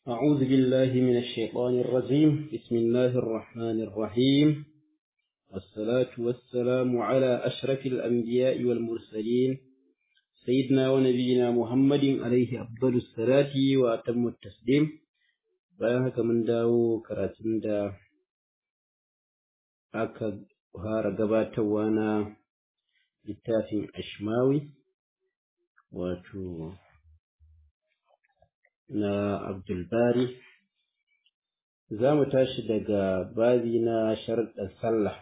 أعوذ بالله من الشيطان الرجيم بسم الله الرحمن الرحيم والصلاة والسلام على أشرف الأنبياء والمرسلين سيدنا ونبينا محمد عليه أفضل الصلاة وأتم التسليم bayan haka mun dawo karatun da aka fara gabatarwa na littafin ashmawi wato na abdulbari za mu tashi daga babi na sharɗar sallah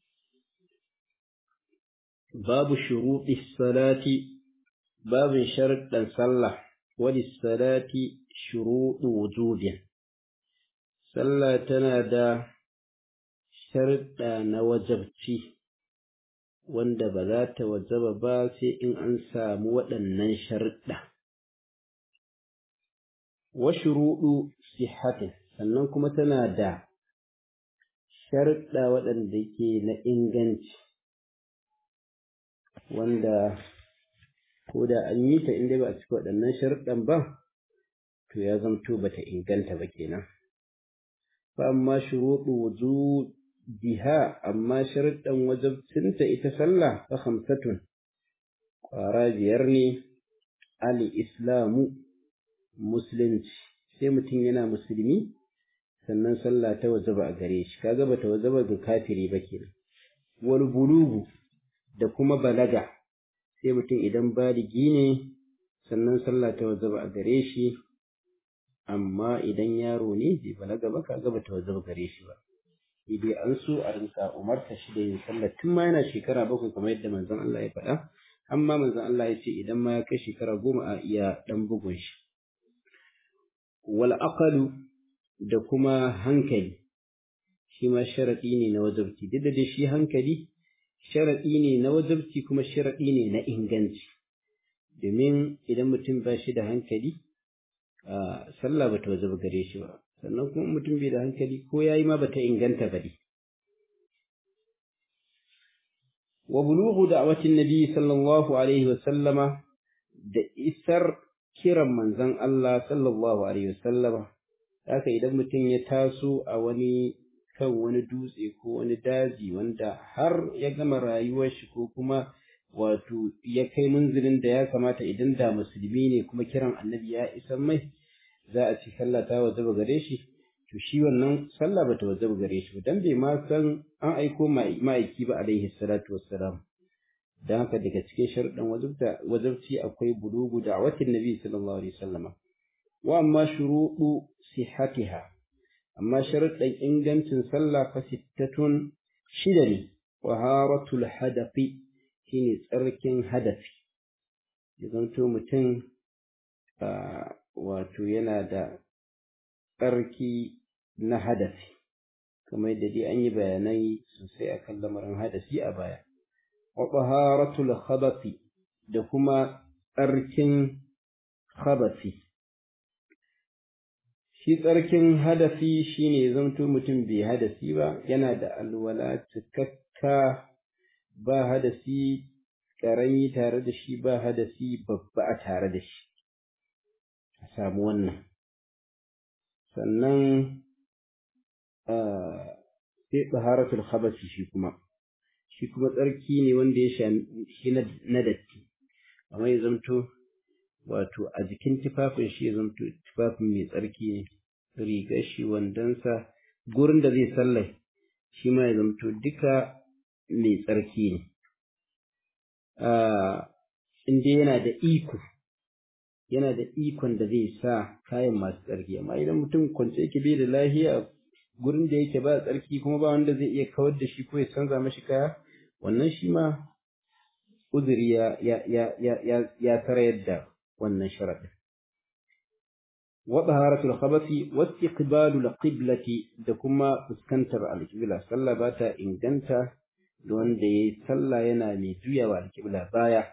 babu shuruɗi salati babin sharɗar sallah wani salati shuruɗu wujubin sallah tana da sharɗa na wajabci wanda ba za ta wajaba ba sai in an samu waɗannan sharɗa wa shuruɗu sihatin sannan kuma tana da sharɗa waɗanda ke na inganci wanda ko da an yi ta inda ba a cika waɗannan sharɗan ba to ya zamto ba ta inganta ba kenan fa amma shuruɗu wujubiha amma sharɗan wajabcinta ita sallah fa khamsatun ƙwara biyar ne al islamu musulunci sai mutum yana musulmi sannan sallah ta wajaba a gare shi kaga bata wajaba ga kafiri ba kenan wal bulugu da kuma balaga sai mutum idan baligi ne sannan sallah ta wajaba a gare shi amma idan yaro ne bai balaga ba kaga bata wajaba gare shi ba dai an so a rinka umarta shi da yin sallah tun ma yana shekara bakwai kamar yadda manzon Allah ya faɗa amma manzon Allah ya ce idan ma ya kai shekara goma a iya ɗan bugun shi wal aqalu da kuma hankali shi ma sharaɗi ne na wajabci duk da shi hankali sharaɗi ne na wajabci kuma sharaɗi ne na inganci domin idan mutum ba shi da hankali sallah bata wajaba gare shi ba sannan kuma mutum bai da hankali ko yayi ma bata inganta ba dai wa bulughu da'watin nabi sallallahu alaihi wa sallama da isar kiran manzon Allah sallallahu alaihi wa sallama haka idan mutum ya taso a wani kan wani dutse ko wani daji wanda har ya gama rayuwar shi ko kuma wato ya kai munzilin da ya kamata idan da musulmi ne kuma kiran annabi ya isa mai za a ci sallah ta wajaba gare shi to shi wannan sallah bata wajaba gare shi dan bai ma san an aiko ma'aiki ba alaihi salatu wassalam dan haka daga cikin sharuɗan wajibta wajibci akwai bulugu da'watin nabi sallallahu alaihi wasallama wa amma shuruɗu sihhatiha amma sharuɗan ingancin sallah fa sittatun shida ne waharatul hadafi shine tsarkin hadafi ya zanto mutum wato yana da tsarki na hadafi kamar yadda dai an yi bayanai sosai akan lamarin hadasi a baya wa taharatul khabathi da kuma tsarkin khabathi shi tsarkin hadafi shine zanto mutum bai hadasi ba yana da alwala cikakka ba hadasi ƙarami tare da shi ba hadasi babba a tare da shi a samu wannan sannan sai tsaharatul khabasi shi kuma shi kuma tsarki ne wanda ya shi na datti amma ya zamto wato a jikin tufafin shi ya zamto tufafin mai tsarki ne rigar shi wandonsa gurin da zai sallai shi ma ya zamto duka mai tsarki ne in dai yana da iko yana da ikon da zai sa kayan masu tsarki amma idan mutum kwance yake bai da lahiya gurin da yake ba tsarki kuma ba wanda zai iya kawar da shi ko ya canza mashi kaya wannan shi ma uzuri ya ya ya ya ya tarayar da wannan sharadin wa taharatul khabathi wa istiqbalul qiblati da kuma fuskantar alqibla sallah ba ta inganta da wanda yayi sallah yana mai juyawa alqibla baya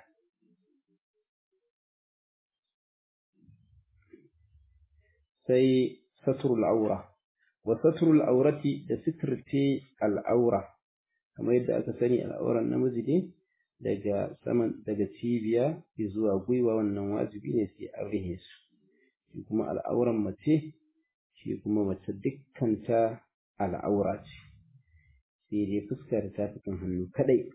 sai satrul aura wa satrul aurati da sitirce al'aura kamar yadda aka sani al'auran namiji ne daga saman daga cibiya zuwa gwiwa wannan wajibi ne sai an rihe su shi kuma al'auran mace shi kuma mace dukkanta al'aura ce sai dai fuskar ta fitan hannu kadai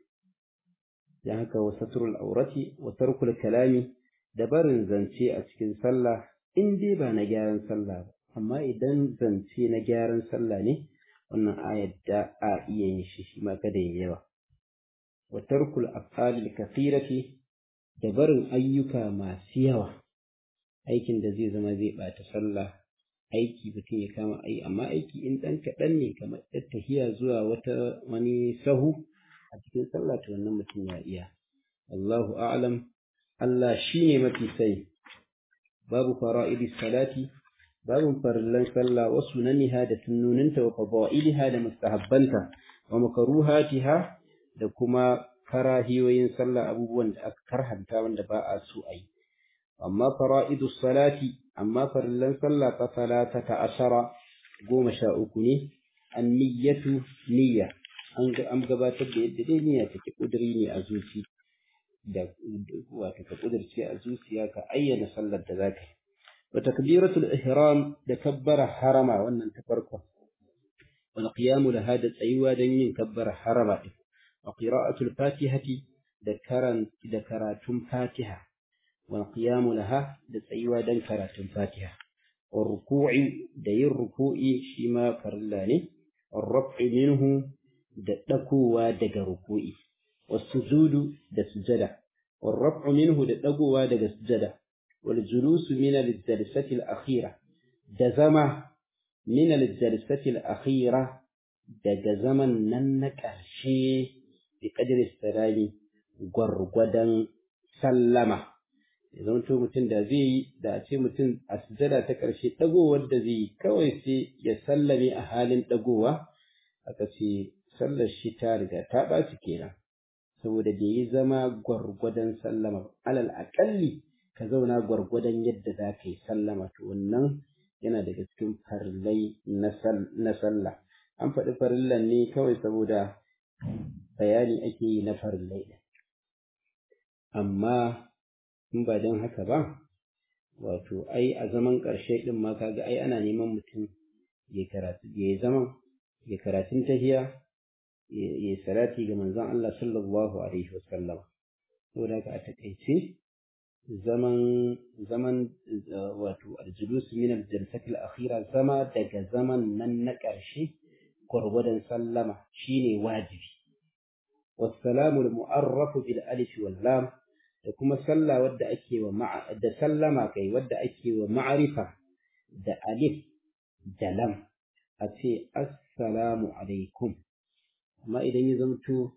dan haka wa satrul aurati wa tarkul kalami da barin zance a cikin sallah in dai ba na gyaran sallah ba amma idan zance na gyaran sallah ne wannan ayar da a iya yin shi shi ma kada ya yawa wa tarkul af'alil kathirati da barin ayyuka masu yawa aikin da zai zama zai bata sallah aiki mutum ya kama ai amma aiki in dan kaɗan ne kamar tahiya zuwa wata wani sahu a cikin sallah to wannan mutum ya iya Allahu a'lam Allah shine mafi sai babu fara'idis salati babu farillan sallah wa sunaniha da sunnoninta wa fadailiha da mustahabbanta wa makruhatiha da kuma karahiyoyin sallah abubuwan da aka karhanta wanda ba a so a yi amma fara'idus salati amma farillan sallah fa salatata ashara goma sha uku ne an-niyyatu niyya an an gabatar da yadda dai niyya take kudiri ne a zuci da wato ka kudirce a zuciya ka ayyana sallar da zaka yi wa takbiratul ihram da kabbara harama wannan ta farko wal qiyamu laha da tsayuwa don yin kabbara harama din wa qira'atul fatihati da karan da karatun fatiha wal qiyamu laha da tsayuwa don karatun fatiha wa ruku'i da yin ruku'i shi ma farilla ne wa raf'i minhu da dakowa daga ruku'i والسجود da sujada والرفع منه da dagowa daga sujada والجلوس من الجلسة الأخيرة da zama من الجلسة الأخيرة daga zaman nan na ƙarshe bi qadri salami gwargwadon sallama idan to mutum da zai yi da a ce mutum a sujada ta ƙarshe dagowar da zai yi kawai sai ya sallame a halin dagowa aka ce sallar shi ta riga ta ɓaci kenan saboda da yi zama gwargwadon sallama alal aƙalli ka zauna gwargwadon yadda za ka yi sallama to wannan yana daga cikin farillai na sallah an faɗi farillan ne kawai saboda bayani ake yi na farillai ɗin amma in ba don haka ba wato ai a zaman ƙarshe ɗin ma kaga ai ana neman mutum ya karatu ya yi zaman ya karatun tahiya ya salati ga manzon Allah sallallahu alaihi wasallam saboda haka a takaice zaman zaman wato aljulus min al-jalsati al-akhira zama daga zaman nan na ƙarshe gwargwadon sallama shine wajibi wassalamu al-mu'arrafu bil alif wal lam da kuma sallah wadda ake wa ma'a da sallama kai wadda ake wa ma'arifa da alif da lam a ce assalamu alaikum amma idan ya zamto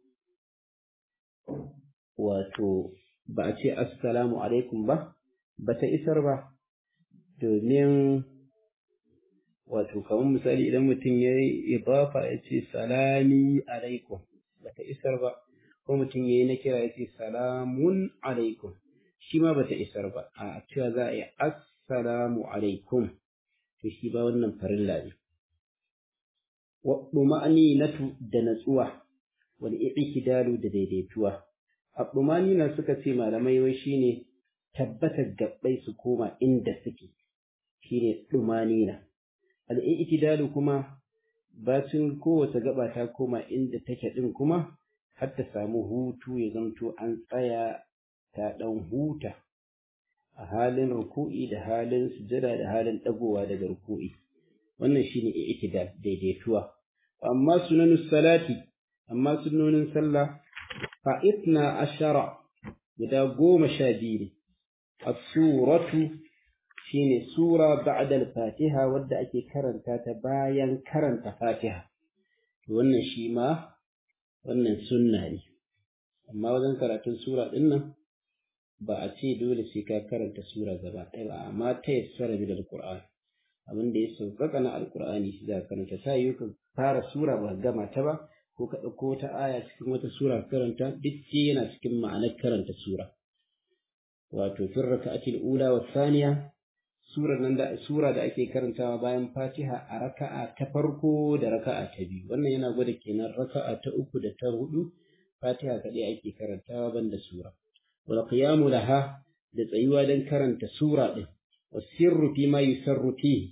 wato ba a ce assalamu alaikum ba ba ta isar ba domin wato kamar misali idan mutum ya yi idafa ya ce salami alaikum ba ta isar ba ko mutum ya yi na kira ya ce salamun alaikum shi ma ba ta isar ba a cewa za a yi assalamu alaikum to shi ba wannan farilla ne waɗuma'aninatu da natsuwa wal i'tidalu da daidaituwa na suka ce malamai wai shine tabbatar gabbai su koma inda suke shine dumanina al i'tidalu kuma bacin kowace gaba ta koma inda take din kuma har ta samu hutu ya zanto an tsaya ta dan huta a halin ruku'i da halin sujada da halin dagowa daga ruku'i wannan shine i'tidal daidaituwa amma sunanus salati amma sunnonin sallah fa itna ashara guda goma sha biyu ne as-suratu shine sura ba'da al-fatiha wadda ake karanta ta bayan karanta fatiha to wannan shi ma wannan sunna ne amma wajen karatun sura din nan ba a ce dole sai ka karanta sura gaba ɗaya ba amma ta yassara bil qur'an abin da ya sauƙaƙa na alƙur'ani shi za ka karanta ta yi ka fara sura ba gama ta ba ko ka ɗauko wata aya cikin wata sura karanta duk ce yana cikin ma'anar karanta sura wato fin raka'atil ula wa saniya sura nan da sura da ake karantawa bayan fatiha a raka'a ta farko da raka'a ta biyu wannan yana gwada kenan raka'a ta uku da ta hudu fatiha kaɗai ake karantawa banda sura wal qiyamu laha da tsayuwa don karanta sura ɗin والسر فيما يسر فيه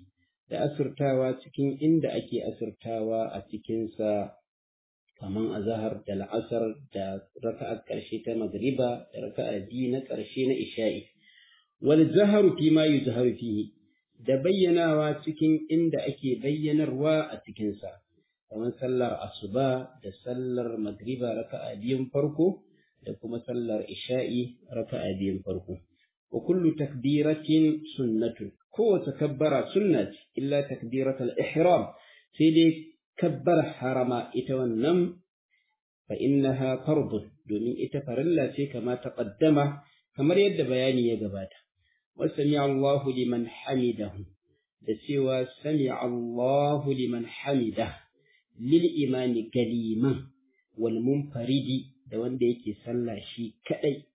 da asirtawa cikin inda ake asirtawa a cikinsa kaman azahar da la'asar da raka'ar ƙarshe ta magriba da raka'a biyu na ƙarshe na isha'i wal zaharu fi ma yuzharu fihi da bayyanawa cikin inda ake bayyanarwa a cikinsa kamar sallar asuba da sallar magriba raka'a biyun farko da kuma sallar isha'i raka'a biyun farko wa kullu takbiratin sunnatun kowace kabbara sunna ce illa takbiratul ihram sai dai kabbar harama ita wannan fa innaha fardun domin ita farilla ce kama taqaddama kamar yadda bayani ya gabata wa sami Allahu liman hamidahu da cewa sami Allahu liman hamidahu lil imani galiman wal munfaridi da wanda yake sallah shi kadai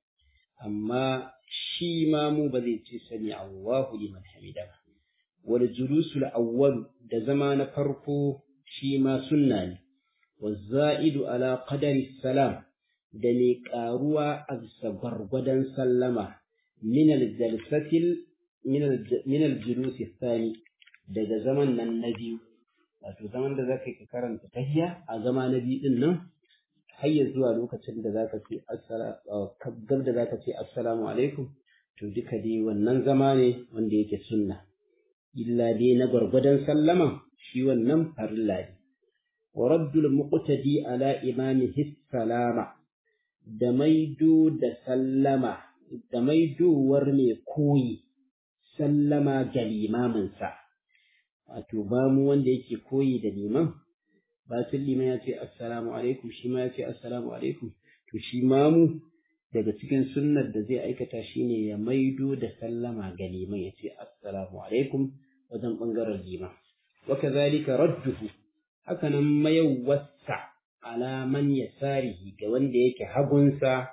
amma shi ma mu ba zai ce sami Allahu liman hamida ba wal julusul awwal da zama na farko shi ma sunna ne wa za'idu ala qadari salam da ne karuwa a bisa gwargwadon sallama min al jalsatil min al julusi thani daga zaman nan na biyu wato zaman da zaka ka karanta tahiyya a zama na biyu din nan har ya zuwa lokacin da zaka ce assalamu da zaka ce assalamu alaikum to duka dai wannan zama ne wanda yake sunna illa dai na gwargwadon sallama shi wannan farilla ne wa raddul muqtadi ala imamihi salama da maido da sallama da maidowar mai koyi sallama ga limaminsa wato ba mu wanda yake koyi da liman ba sun liman ya ce assalamu alaikum shi ma ya ce assalamu alaikum to shi ma mu daga cikin sunnar da zai aikata shine ya maido da sallama ga liman ya ce assalamu alaikum wajen bangaren liman wa kadhalika radduhu hakanan mayawwasa ala man yasarihi ga wanda yake hagunsa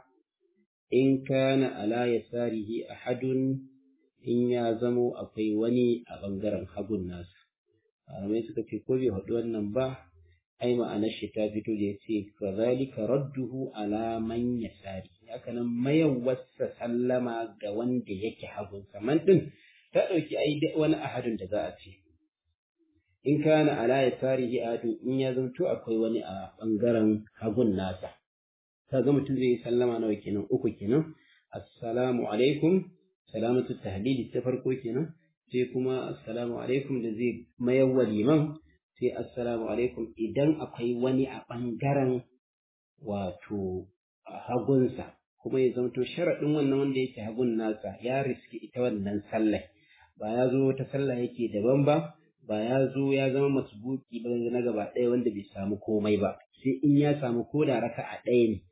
in kana ala yasarihi ahadun in ya zamo akwai wani a bangaren hagun nasa malamai suka ce ko bai haɗu wannan ba ai ma'anar shi ta fito da ya ce kazalika radduhu ala man yasari haka nan mayawwasa sallama ga wanda yake hagun saman din ta ɗauki ai wani ahadun da za a ce in kana ala yasarihi ahadun in ya zanto akwai wani a bangaren hagun nasa kaga mutum zai yi sallama nawa kenan uku kenan assalamu alaikum salamatu tahlili ta farko kenan sai kuma assalamu alaikum da zai mayar liman sai assalamu alaikum idan akwai wani a ɓangaren wato hagunsa kuma ya zamto sharaɗin wannan wanda yake hagun nasa ya riski ita wannan sallah ba ya zo wata sallah yake daban ba ba ya zo ya zama masbuki ba na gaba ɗaya wanda bai samu komai ba sai in ya samu ko da raka a ɗaya ne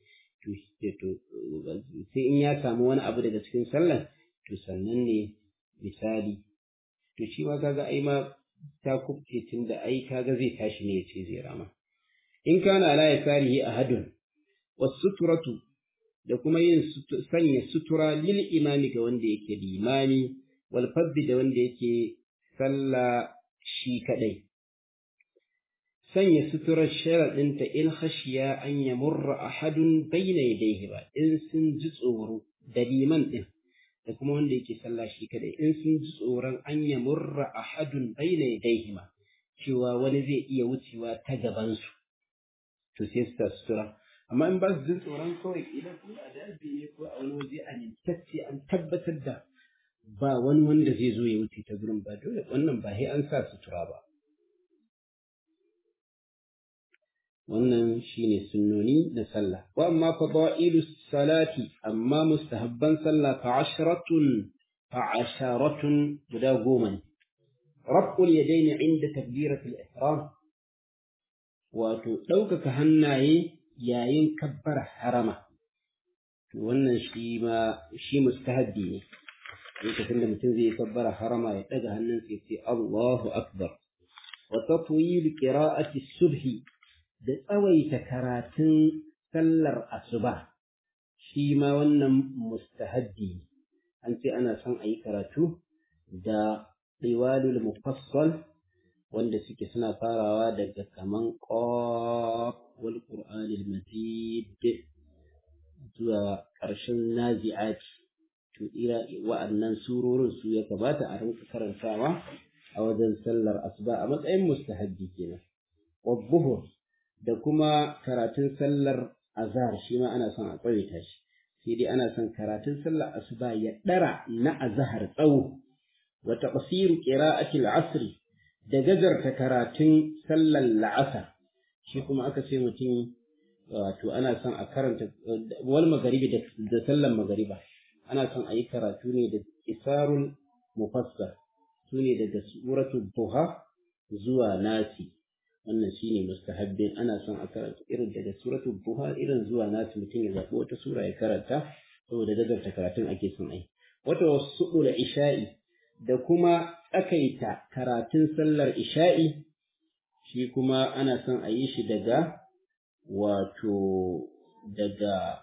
sai in ya samu wani abu daga cikin sallah to sannan ne misali to shi ma kaga ai ma ta kubce tun da ai kaga zai tashi ne ya ce zai rama in kana ala ya sarihi ahadun wasuturatu da kuma yin sanya sutura lil imami ga wanda yake limami wal faddi da wanda yake sallah shi kadai sanya suturar sharaɗinta in khashiya an yamurra ahadun bayna yadayhi ba in sun ji tsoro da liman din da kuma wanda yake sallah shi kadai in sun ji tsoron an ya murra ahadun baina yadaihima cewa wani zai iya wucewa ta gaban su to sai su sutura amma in ba su jin tsoron kawai idan ko a daji ne ko a wani waje a nintacce an tabbatar da ba wani wanda zai zo ya wuce ta gurin ba dole wannan ba sai an sa sutura ba wannan shine sunnoni na sallah wa amma fadailu salati amma mustahabban sallah fa asharatun fa asharatun guda goma ne raf'ul yadaini inda takbiratul ihram wato ɗaukaka hannaye yayin kabbar harama to wannan shi ma shi mustahabbi ne lokacin da mutum zai kabbara harama ya ɗaga hannunsa ya ce Allahu akbar wa tatwil qira'ati subhi da tsawaita karatun sallar asuba shi ma wannan mustahabbi an ce ana son a yi karatu da riwalul mufassal wanda suke suna farawa daga kaman qaf wal qur'anil majid zuwa ƙarshen nazi'at to ira wa'annan surorin su ya kamata a rinka karantawa a wajen sallar asuba a matsayin mustahabbi kenan wadduhur da kuma karatun sallar azhar shi ma ana son a tsawaita shi sai dai ana son karatun sallar asuba ya dara na azhar tsawo wa taqsiru qira'ati al-asr da gajarta karatun sallar la'asar shi kuma aka ce mutum wato ana son a karanta wal magaribi da sallar magariba ana son a yi karatu ne da isarul mufassar su ne daga suratul duha zuwa nasi wannan shine mustahabbin ana son a karanta irin daga suratul duha irin zuwa nasi mutum ya zaɓi wata sura ya karanta saboda gajarta karatun ake son ai wata wasu da isha'i da kuma tsakaita karatun sallar isha'i shi kuma ana son a yi shi daga wato daga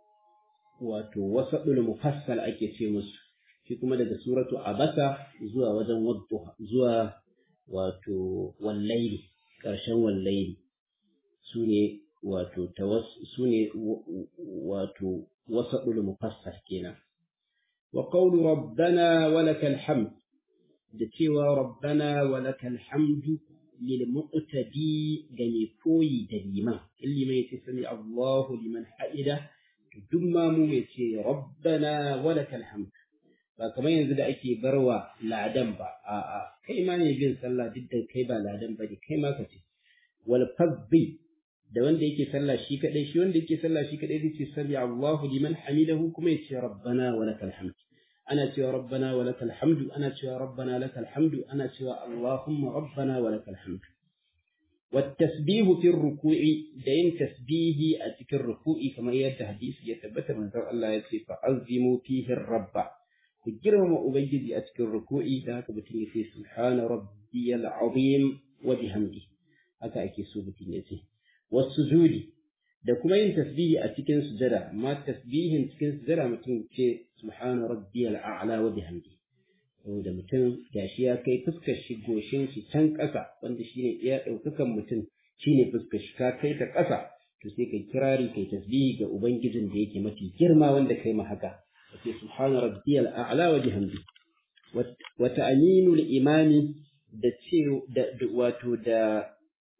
wato wasaɗul mufassal ake ce musu shi kuma daga suratu abasa zuwa wajen wadduha zuwa wato wallaili ƙarshen wallaili su ne wato su ne wato wasaɗul mufassal kenan wa qawlu rabbana wa lakal hamd da cewa rabbana wa lakal hamdu lil muqtadi ga mai koyi da liman in liman yace sami Allahu liman haida duk ma mu yace rabbana wa lakal hamd ba kamar yanzu da ake barwa ladan ba a'a kai ma ne bin sallah duk da kai ba ladan ba ne kai ma ka ce wal fadhi da wanda yake sallah shi kadai shi wanda yake sallah shi kadai zai ce sami Allahu liman hamidahu kuma yace rabbana wa lakal hamd ana cewa rabbana wa lakal hamdu ana cewa rabbana lakal hamdu ana cewa allahumma rabbana wa lakal hamdu والتسبيح في الركوع دين تسبيه أتك الركوع كما يرد حديث يثبت من ذر الله يتسي فعظموا فيه الرب كجرم أبيد أتك الركوع ذاك بتني في سبحان ربي العظيم وبحمده هكا أكي سوبتين يتسي والسجود da kuma yin tasbihi a cikin sujada amma tasbihin cikin sujada mutum ce subhana rabbiyal a'la wa bihamdi saboda mutum gashi ya kai fuskar shi goshin shi can ƙasa wanda shine iya ɗaukakan mutum shine fuskar shi ka kai ta ƙasa to sai kai kirari kai tasbihi ga ubangijin da yake mafi girma wanda kai ma haka sai subhana rabbiyal a'la wa bihamdi wa ta'minul imami da ce da wato da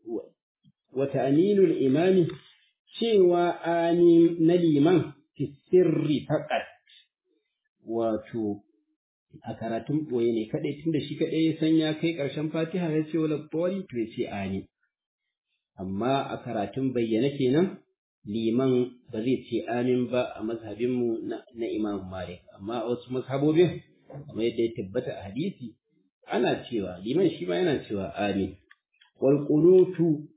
wa ta'minul imami cewa amin na liman fi sirri faqat wato a karatun ɓoye ne kaɗai tunda shi kaɗai ya san ya kai ƙarshen fatiha ya ce wala bori to ya ce ani amma a karatun bayyana kenan liman ba zai ce amin ba a mazhabinmu na imam malik amma a wasu mazhabobin kamar yadda ya tabbata a hadisi ana cewa liman shi ma yana cewa amin wal qunutu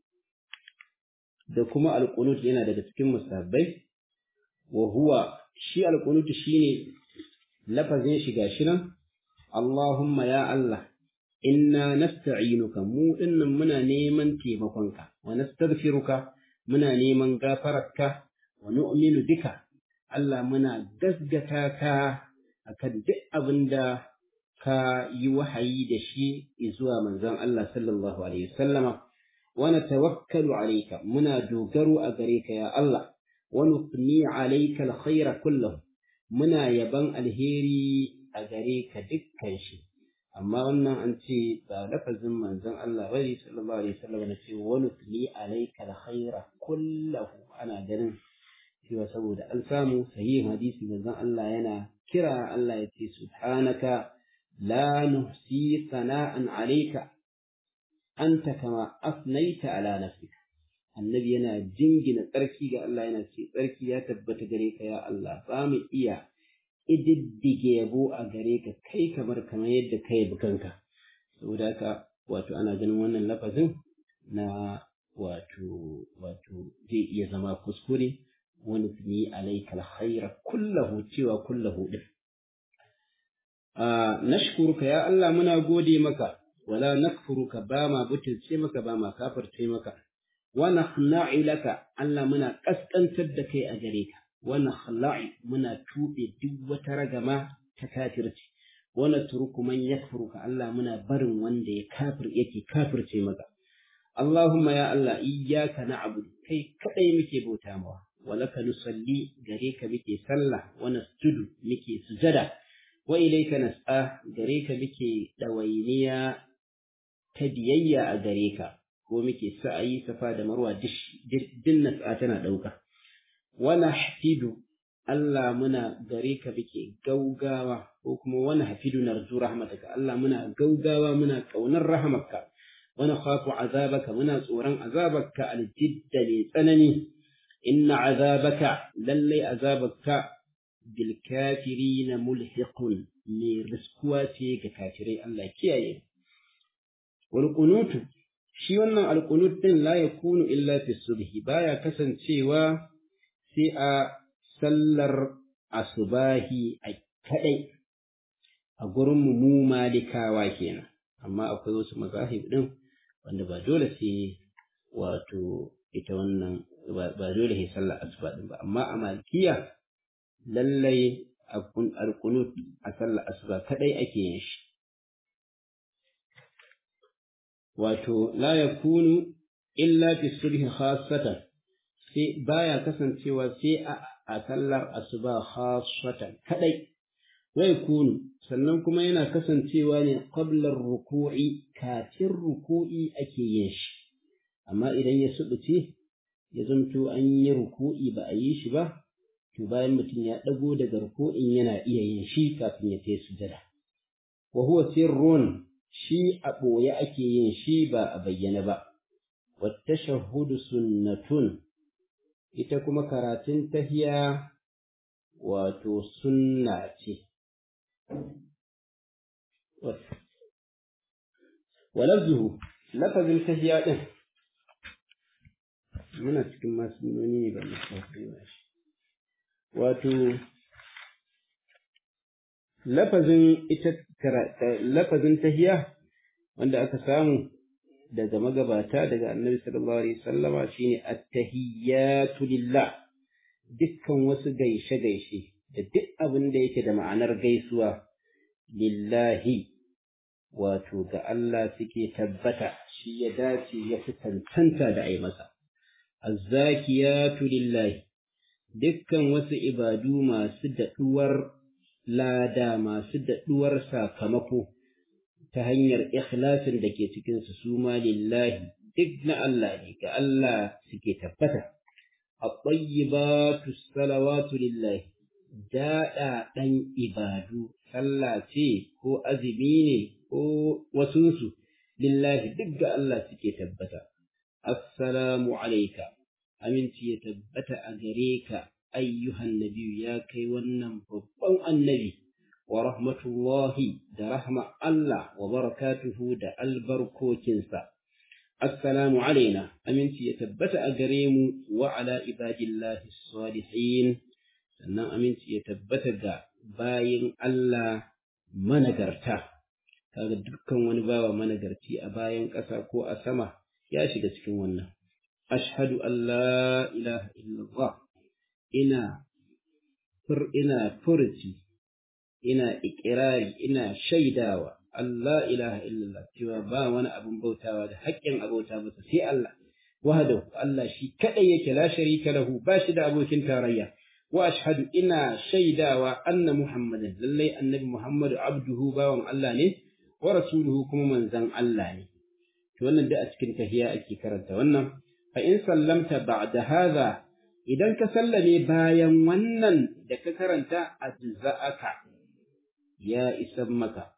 da kuma al qunut yana daga cikin musabbai wa huwa shi al qunut shine lafazin shi gashi nan Allahumma ya Allah inna nasta'inuka mu dinnan muna neman taimakonka wa nastaghfiruka muna neman gafararka wa nu'minu bika Allah muna gasgata ka akan duk abinda ka yi wahayi da shi zuwa manzon Allah sallallahu alaihi wasallama wa natawakkalu alayka muna dogaro a gare ka ya Allah wa nufni alayka alkhayra kullahu muna yaban alheri a gare ka dukkan shi amma wannan an ce ba lafazin manzon Allah bane sallallahu alaihi wasallam na ce wa nutli alayka alkhaira kullahu ana ganin cewa saboda an samu sahihin hadisi manzon Allah yana kira Allah ya ce subhanaka la nuhsi sana'an alayka anta kama afnaita ala nafsika annabi yana jingina tsarki ga Allah yana ce tsarki ya tabbata gare ka ya Allah ba mu iya ididdige yabo a gare ka kai kamar kamar yadda ka yabi kanka saboda haka wato ana ganin wannan lafazin na wato wato zai iya zama kuskure wani tuni alaika alkhaira kullahu cewa kullahu din a nashkuruka ya Allah muna gode maka wala nakfuruka ba ma butulce maka ba ma kafirce maka wa nakhna'u laka Allah muna kaskantar da kai a gare ka wa nakhla'i muna tube duk wata ragama ta kafirci wa natruku man yakfuruka Allah muna barin wanda ya kafir yake kafirce maka Allahumma ya Allah iyyaka na'budu kai kadai muke bauta mawa wa laka nusalli gare ka muke sallah wa nasjudu muke sujada wa ilayka nas'a gare ka muke dawainiya ta biyayya a gare ka ko muke sa'ayi safa da marwa dinna sa'a tana ɗauka wani hafidu Allah muna gare ka muke gaugawa ko kuma wani hafidu narju rahmataka Allah muna gaugawa muna ƙaunar rahamarka wani khafu azabaka muna tsoron azabarka aljidda mai tsanani inna azabaka lallai azabaka bil kafirina mulhiqun mai riskuwa ce ga kafirai Allah kiyaye wal qunutu shi wannan al qunut din la yakunu illa fi subhi baya kasancewa sai a sallar asubahi a kadai a gurin mu malikawa kenan amma akwai wasu mazahib din wanda ba dole sai wato ita wannan ba dole sai sallar asuba din ba amma a malikiya lallai alkunut a sallar asuba kadai ake yin shi wato la yakunu illa fi sulhi khassatan sai baya kasancewa sai a sallar asuba khassatan kadai wai kunu sannan kuma yana kasancewa ne qablar ruku'i kafin ruku'i ake yin shi amma idan ya subuce ya zanto an yi ruku'i ba a yi shi ba to bayan mutum ya ɗago daga ruku'in yana iya yin shi kafin ya kai sujada wa huwa sirrun shi a ɓoye ake yin shi ba a bayyana ba wata shahudu sunnatun ita kuma karatun tahiya wato sunna ce walabzuhu lafazin tahiya ɗin muna cikin masu nuni ne ba musamman shi wato lafazin ita lafazin tahiya wanda aka samu daga magabata daga annabi sallallahu alaihi wasallama shine at-tahiyyatu lillah dukkan wasu gaishe gaishe da duk abin da yake da ma'anar gaisuwa lillahi wato ga Allah suke tabbata shi ya dace ya fi tantanta da ai masa azzakiyatu lillahi dukkan wasu ibadu masu daɗuwar lada masu daɗuwar sakamako ta hanyar ikhlasin da ke cikinsu su ma lillahi duk na Allah ne ga Allah suke tabbata at-tayyibatu salawatu lillahi daɗa ɗan ibadu sallah ce ko azumi ne ko wasunsu lillahi duk ga Allah suke tabbata assalamu alaika aminci ya tabbata a gare ka ayyuhan nabiyu ya kai wannan babban annabi wa rahmatullahi da rahma Allah wa barakatuhu da albarkokinsa assalamu alaina aminci ya tabbata a gare mu wa ala ibadillahi salihin sannan aminci ya tabbata ga bayin Allah managarta kaga dukkan wani bawa managarci a bayan ƙasa ko a sama ya shiga cikin wannan ashhadu an la ilaha illallah ina fur ina furci ina ikirari ina shaidawa Allah ilaha illallah cewa ba wani abin bautawa da haƙƙin abota masa sai Allah wahdahu Allah shi kadai yake la sharika lahu ba shi da abokin tarayya wa ashhadu ina shaidawa anna muhammadan lallai annabi muhammadu abduhu bawan Allah ne wa rasuluhu kuma manzon Allah ne to wannan da a cikin tahiya ake karanta wannan fa in sallamta ba'da hadha idan ka sallame bayan wannan da ka karanta ajza'aka ya isan maka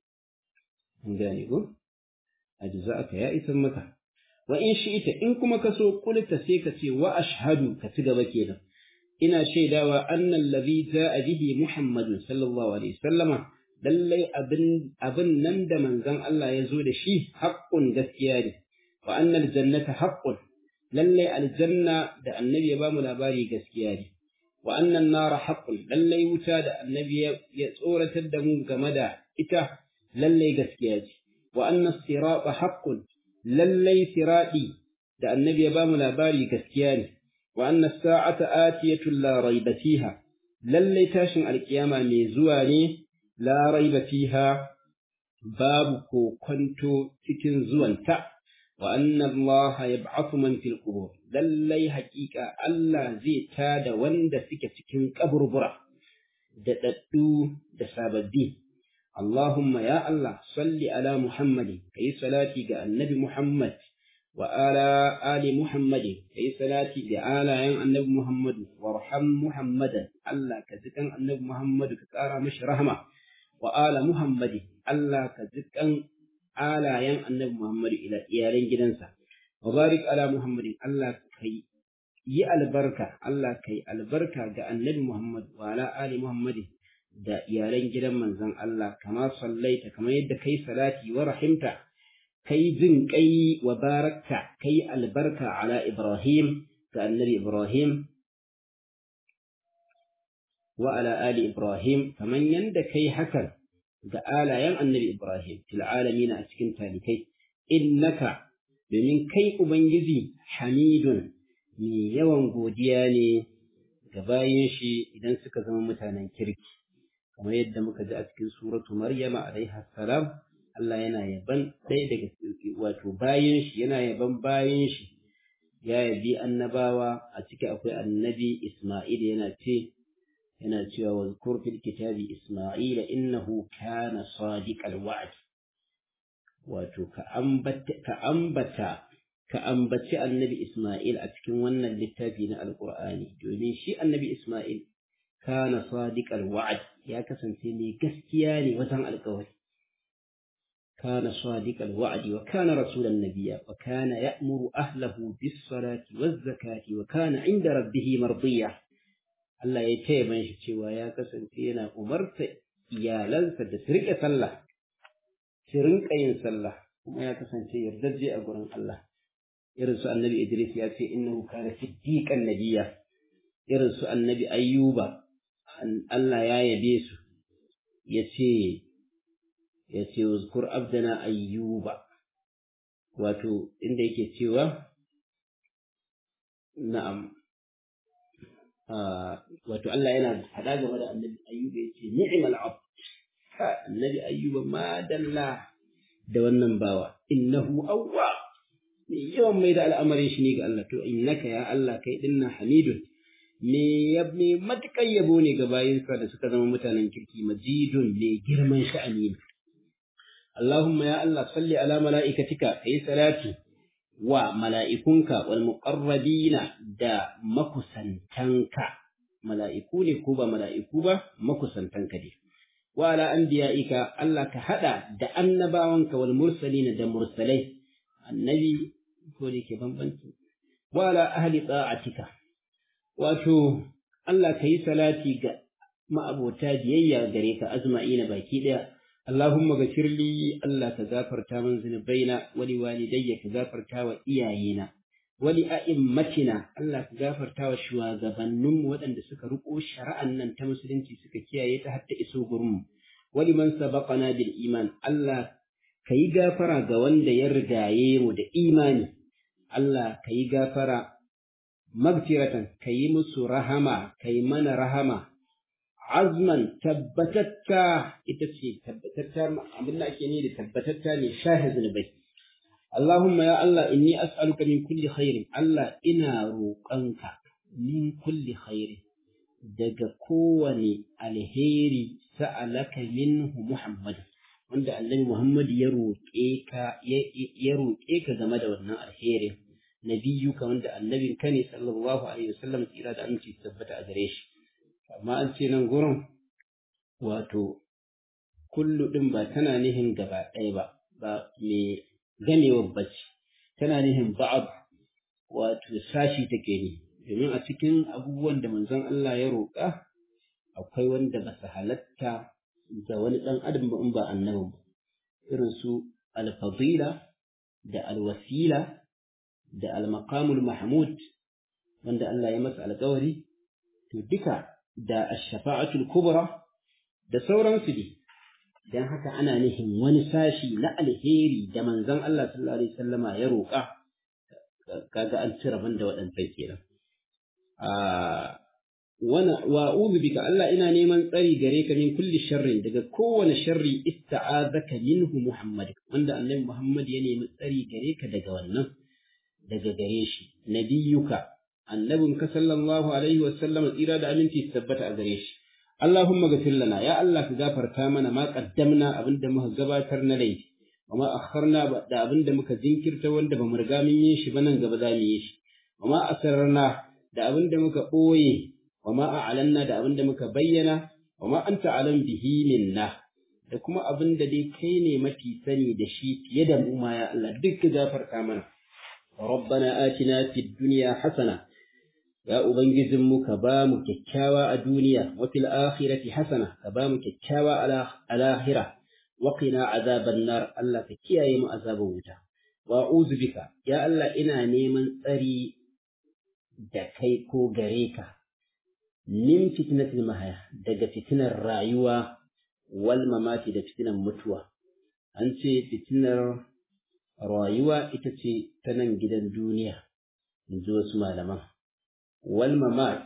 an gane ko ajza'aka ya isan maka wa in shi'ita in kuma ka so kulta sai ka ce wa ashhadu ka ci gaba kenan ina shaidawa annal ladhi ja'a bihi muhammadun sallallahu alaihi wasallama lallai abin abin nan da manzon Allah ya zo da shi haqqun gaskiya ne wa annal jannata haqqun lallai aljanna da annabi ya bamu labari gaskiya ne wa annan nara haqqun lallai wuta da annabi ya tsoratar da mu game da ita lallai gaskiya ce wa annas sirata haqqun lallai siradi da annabi ya bamu labari gaskiya ne wa annas sa'ata atiyatun la raiba fiha lallai tashin alkiyama mai zuwa ne la raiba fiha babu kokonto cikin zuwanta wa anna Allah yab'athu man fil qubur lallai haƙiƙa Allah zai tada wanda suke cikin kaburbura da daddu da sababbi Allahumma ya Allah salli ala Muhammadin kai salati ga annabi Muhammad wa ala ali Muhammadin kai salati ga alayen annabi Muhammadu warham Muhammadan Allah ka zikan annabi Muhammadu ka ƙara mashi rahama wa ala Muhammadin Allah ka zikan alayen annabi Muhammadu ila iyalan gidansa wa barik ala Muhammadin Allah kai yi albarka Allah kai albarka ga annabi Muhammad wa ala ali Muhammadin da iyalan gidan manzon Allah kama sallaita kamar yadda kai salati wa rahimta kai jin kai wa barakta kai albarka ala Ibrahim ga annabi Ibrahim wa ala ali Ibrahim kamar yadda kai hakan ga alayen annabi Ibrahim fil alamin a cikin talikai innaka domin kai ubangiji hamidun mai yawan godiya ne ga bayan shi idan suka zama mutanen kirki kamar yadda muka ji a cikin suratu Maryama alaiha salam Allah yana yaban ɗaya daga wato bayan shi yana yaban bayan shi ya yabi annabawa a ciki akwai annabi Isma'il yana ce yana cewa wa zkur fil kitabi Isma'il innahu kana sadiqal wa'd wato ka ambata ka ambata ka ambaci annabi Isma'il a cikin wannan littafi na Alƙur'ani domin shi annabi Isma'il kana sadiqal wa'd ya kasance mai gaskiya ne wajen alƙawari kana sadiqal wa'd wa kana rasulan nabiyya wa kana ya'muru ahlahu bis salati waz zakati wa kana 'inda rabbih mardiya Allah ya taya ban shi cewa ya kasance yana umarta iyalansa da su riƙe sallah su rinƙa yin sallah kuma ya kasance yardajje a gurin Allah irin su annabi Idris ya ce innahu kana siddiqan nabiyya irin su annabi Ayyuba Allah ya yabe su yace yace uzkur abdana Ayyuba wato inda yake cewa na'am wato Allah yana faɗa game da annabi Ayyuba yace ni'mal abd annabi Ayyuba ma dalla da wannan bawa innahu awwab mai yawan mai da al'amarin shi ne ga Allah to innaka ya Allah kai dinna hamidun me ya me matukan yabo ne ga bayinsa da suka zama mutanen kirki majidun ne girman sha'ani Allahumma ya Allah salli ala mala'ikatika kai salati wa mala'ikunka wal muqarrabina da makusantanka mala'iku ne ko ba mala'iku ba makusantanka ne wa ala anbiya'ika Allah ka hada da annabawanka wal mursalina da mursalai annabi ko da ke bambanci wala ahli ta'atika wato Allah ka yi salati ga ma'abota biyayya gare ka azma'ina baki daya Allahumma gafirli Allah ka gafarta min zunubaina wali walidayya ka gafarta wa iyayena wali a'immatina Allah ka gafarta wa shugabanninmu waɗanda suka riko shari'an nan ta musulunci suka kiyaye ta har ta iso gurinmu wali man sabaqana bil iman Allah ka yi gafara ga wanda ya rigaye mu da imani, Allah ka yi gafara magfiratan, ka yi musu rahama, ka yi mana rahama, azman tabbatatta ita ce tabbatatta abin da ake ne da tabbatatta ne shahi zunubai. Allahumma ya Allah inni as'aluka min kulli khairin Allah ina roƙonka min kulli khairin daga kowane alheri sa'alaka minhu Muhammadu. wanda annabi Muhammad ya roƙe ka ya roƙe ka game da wannan alherin nabiyuka wanda annabin ka ne sallallahu alaihi wasallam tsira da aminci tabbata a gare shi amma an ce nan gurin wato kullu din ba tana nihin gaba ɗaya ba ba me ganewar bacci tana nihin ba'ab wato sashi take ne domin a cikin abubuwan da manzon Allah ya roƙa akwai wanda ba su halatta da wani ɗan adam ba in ba annabin ba irin su alfadila da alwasila da almaqamul mahmud wanda Allah ya masa alƙawari to duka da ash-shafa'atul kubra da sauransu ne dan haka ana nihin wani sashi na alheri da manzon Allah sallallahu alaihi wasallama ya roƙa kaga an cire banda waɗancan kenan a wa a'udhu bika Allah ina neman tsari gare ka min kulli sharrin daga kowane sharri ista'azaka minhu Muhammad wanda annabi Muhammad ya nemi tsari gare ka daga wannan daga gare shi nabiyuka annabin ka sallallahu alaihi wa sallam tsira da aminci tabbata a gare shi Allahumma ghafir lana ya Allah ka gafarta mana ma qaddamna abinda muka gabatar na laifi wa ma akharna da abinda muka jinkirta wanda bamu riga mun yi shi ba nan gaba za mu yi shi wa ma asrarna da abinda muka boye wa ma a'lanna da abinda muka bayyana wa ma anta alam bihi minna da kuma abinda dai kai ne mafi sani da shi fiye da mu ma ya Allah duk ka gafarta mana ربنا آتنا في الدنيا حسنة يا أبنجزم كبام كتشاوى الدنيا وفي الآخرة حسنة كبام كتشاوى على الآخرة وقنا عذاب النار الله كتيا يم عذاب وتا وأعوذ بك يا الله إنا نيمن أري دكي كو غريكا من فتنة المحيا دقة فتنة الرأيوة والممات da fitinar mutuwa an ce fitinar rayuwa ita ce ta nan gidan duniya in ji wasu malaman wal mamat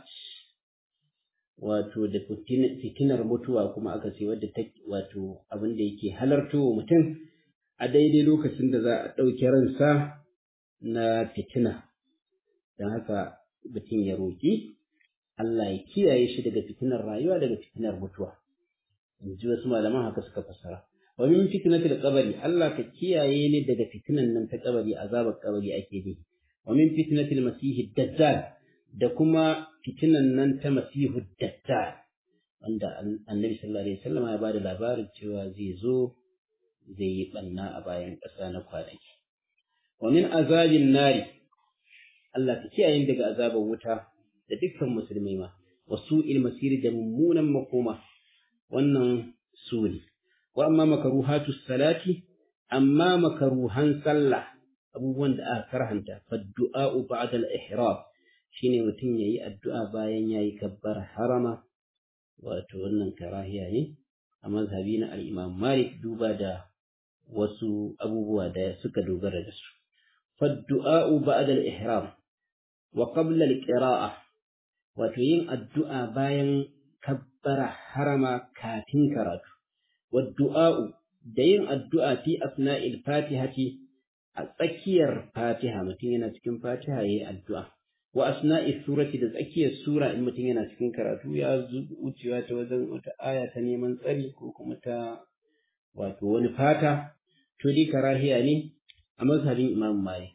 wato da fitinar mutuwa kuma aka ce wadda ta wato abin da yake halarto wa mutum a daidai lokacin da za a ɗauki ransa na fitina don haka mutum ya roƙi Allah ya kiyaye shi daga fitinar rayuwa daga fitinar mutuwa in ji wasu malaman haka suka fassara wa min fitnatil qabri Allah ka kiyaye ni daga fitinan nan ta kabari azabar kabari ake ne wa min fitnatil masih dajjal da kuma fitinan nan ta masihu dajjal wanda annabi sallallahu alaihi wasallam ya bada labarin cewa zai zo zai yi banna a bayan ƙasa na kwanaki wa min azabin nari Allah ka kiyaye ni daga azabar wuta da dukkan musulmai ma wa su'il masir da mummunan makoma wannan su ne wa amma makaruhatu salati amma makaruhan sallah abubuwan da aka karhanta faddu'a'u ba'da al-ihram shine mutum yayi addu'a bayan yayi kabbar harama wato wannan karahiya ne a mazhabi na al-Imam Malik duba da wasu abubuwa da suka dogara da su faddu'a'u ba'da al-ihram wa qabla al-qira'ah wato yin addu'a bayan kabbara harama kafin karatu والدعاء دين الدعاء في أثناء الفاتحة أتكير فاتحة متين تكون فاتحة هي الدعاء وأثناء السورة تذكي السورة إن متين تكون كراتو يا زوجي وتوزن آية تنيمن تري كوكما تا وتون فاتا تولي كراهية يعني أمذهب إمام مالك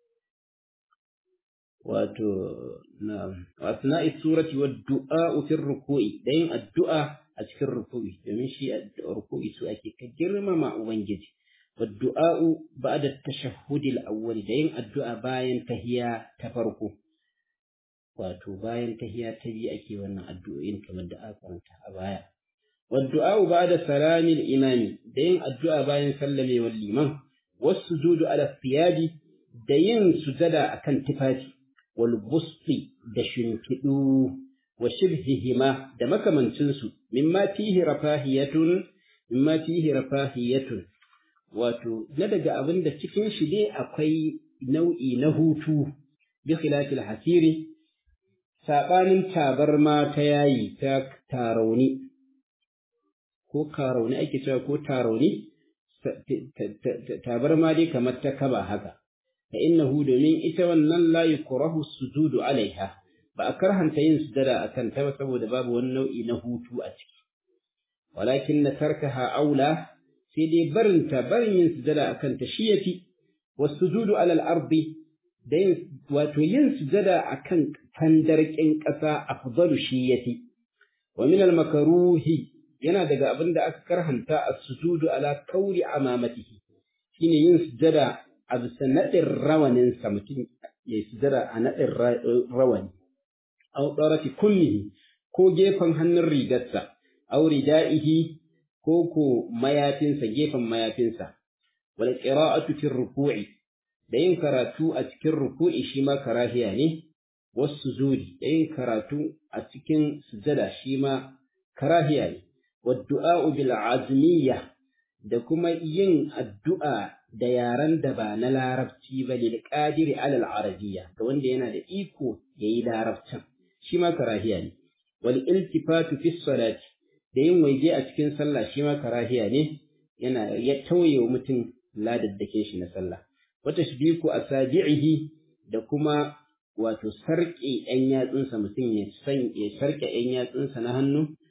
wato na asna'i surati wa du'a fi ruku'i da yin addu'a a cikin ruku'i domin shi ruku'i su ake ka girmama ubangiji wa du'a ba'da tashahhud al-awwal da yin addu'a bayan tahiya ta farko wato bayan tahiya ta biyu ake wannan addu'o'in kamar da aka karanta a baya wa du'a ba'da salami al-imami da yin addu'a bayan sallamewar liman wasu sujudu ala thiyabi da yin sujada akan tufafi والبسط da shimfiɗu wa shibhihima da makamancinsu mimma fihi rafahiyatun mimma fihi rafahiyatun wato na daga abin da cikin shi dai akwai nau'i na hutu bi khilafil hasiri sabanin tabarma ta yayi ta tarauni ko karauni ake cewa ko tarauni tabarma dai kamar ta kaba haka فإنه domin ita wannan la yukrahu sujudu alaiha ba a karhanta yin sujada akan ta saboda babu wani nau'i na hutu a ciki walakin na tarkaha aula sai dai barin ta barin yin sujada akan ta shi yafi wasujudu ala al-ardi da yin wato yin sujada akan tandarkin ƙasa afdalu shi yafi wa min al-makruhi yana daga abin da aka karhanta as-sujudu ala kauri amamatihi shine yin sujada a bisa naɗin rawaninsa mutum ya sujada a naɗin rawani, au ɗarati kullihi ko gefen hannun rigarsa, au rida'ihi ko ko mayafinsa gefen mayafinsa, wal qira'atu fi ruku'i da yin karatu a cikin ruku'i shi ma karahiya ne, wasu zuri da yin karatu a cikin sujada shi ma karahiya ne, wa du'a'u bil azmiyya da kuma yin addu'a da yaren da ba na larabci ba lil qadiri alal arabiyya ga wanda yana da iko yayi larabcin shi ma karahiya ne wal iltifatu fi salati da yin waje a cikin sallah shi ma karahiya ne yana ya tauye wa mutum ladaddakin shi na sallah wa tashbiku asabi'ihi da kuma wato sarƙe ‘yan yatsunsa mutum ya san ya sarƙe ‘yan yatsunsa na hannu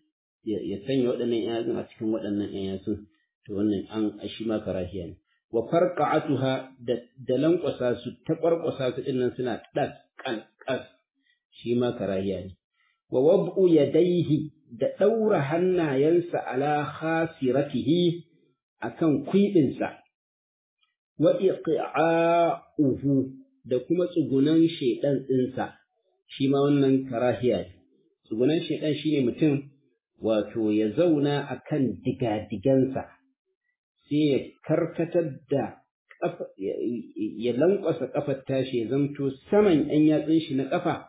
ya sanya waɗannan ƴan yatsun a cikin waɗannan ƴan yatsun to wannan an shi ma karahiya ne wa farqa'atuha da da lankwasa su ta kwarkwasa su dinnan suna das kan kas shi ma karahiya ne wa wad'u yadayhi da daura hannayensa ala khasiratihi akan kwiɗinsa wa iqa'uhu da kuma tsugunan shaidan ɗinsa shi ma wannan karahiya ne tsugunan shaidan shine mutum wato ya zauna akan digadigansa sai ya karkatar da ya lankwasa kafar tashi ya zamto saman ‘yan yatsun shi na kafa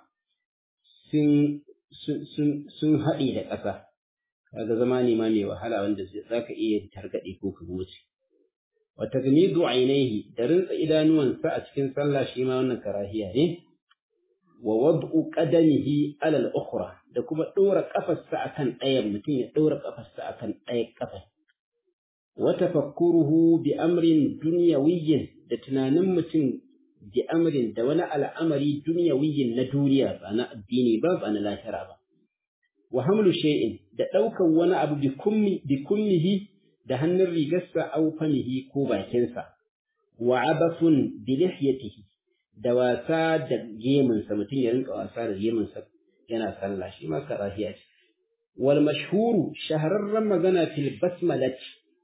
sun haɗe da ƙasa kaga zama ne ma mai wahala wanda za ka iya targaɗe ko ka wuce wa tagmidu ainihi da rinsa idanuwansa a cikin sallah shi ma wannan karahiya ne wa wad'u qadamihi ala al-ukhra da kuma ɗora kafarsa akan ɗayan mutum ya ɗora kafarsa akan ɗaya kafar wa tafakkuruhu bi amrin dunyawiyyin da tunanin mutum bi amrin da wani al'amari dunyawiyyin na duniya ba na addini ba ba na lahira ba wa hamlu shay'in da ɗaukan wani abu bi kummi bi kummihi da hannun rigarsa aw famihi ko bakinsa wa abathun bi lihyatihi da wasa da geminsa mutum ya rinka wasa da geminsa yana sallah shi ma karahiya ce wal mashhuru shahararren magana fil basmalah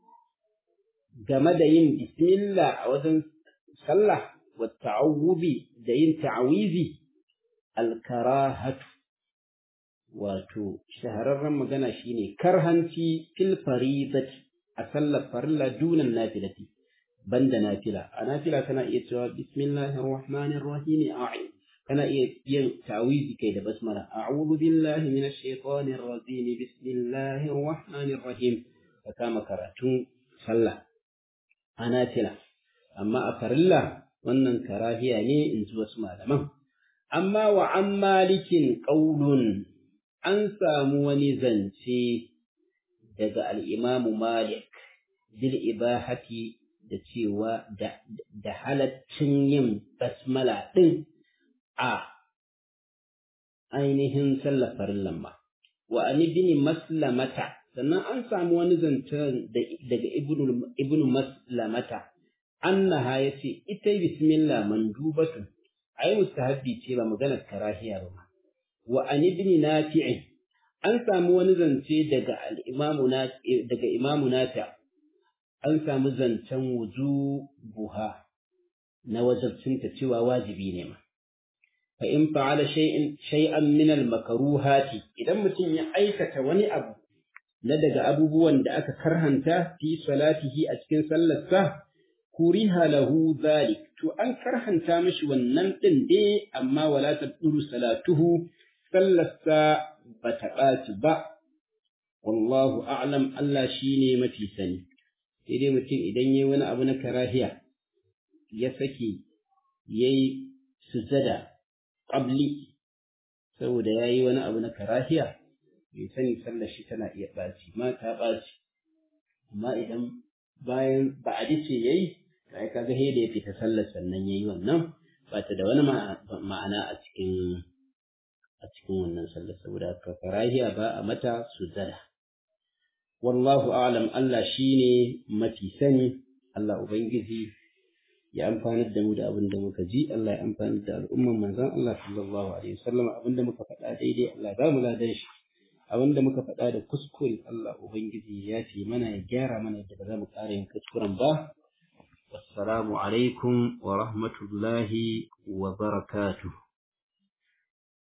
game da yin bismillah a wajen sallah wa ta'awubi da yin ta'awizi al karahatu wato shahararren magana shine karhanci fil faridati a sallar farilla dunan nafilati banda nafila a nafila kana iya cewa bismillahir rahmanir rahim a'in kana iya yin ta'awizi kai da basmala a'udhu billahi minash shaitanir rajim bismillahir rahmanir rahim ka kama karatun sallah a nafila amma a farilla wannan karahiya ne in ji wasu malaman amma wa an malikin qaulun an samu wani zance daga al'imamu malik bil ibahati da cewa da halaccin yin basmala ɗin a ainihin sallafar lamma. Wa an ibn maslamata, sannan an samu wani zancen daga ibn maslamata, annaha ya ce, ita bismillah mandubatu, ai mustahabbi ce ba maganar karahiya ba. Wa an ibn nafi'in, an samu wani zance daga al'imamu daga imamu nata, an samu zancen wuju buha na wajabcinta cewa wajibi ne ma. Fa in fa'ala shay'an min al-makaruhati idan mutum ya aikata wani abu na daga abubuwan da aka karhanta fi salatihi a cikin sallarsa kuriha lahu zalik to an karhanta mishi wannan din dai amma wala tabduru salatuhu sallarsa ba ta ɓaci ba wallahu a'lam Allah shine mafi sani sai dai mutum idan yayi wani abu na karahiya ya saki yayi sujada qabli saboda yayi wani abu na karahiya bai sani sallar shi tana iya ɓaci ma ta ɓaci amma idan bayan ba a dace yayi kai kaga he da ya fita sallar sannan yayi wannan ba ta da wani ma'ana a cikin a cikin wannan sallar saboda haka karahiya ba a mata sujada wallahu a'lam Allah shine mafi sani Allah ubangiji ya amfanar da mu da abin da muka ji Allah ya amfanar da al'umman manzon Allah sallallahu alaihi wasallam abin da muka faɗa daidai Allah ba mu ladan shi abin da muka faɗa da kuskure Allah ubangiji ya fi mana ya gyara mana yadda ba za mu ƙara yin kuskuren ba wassalamu alaikum wa rahmatullahi wa barakatuh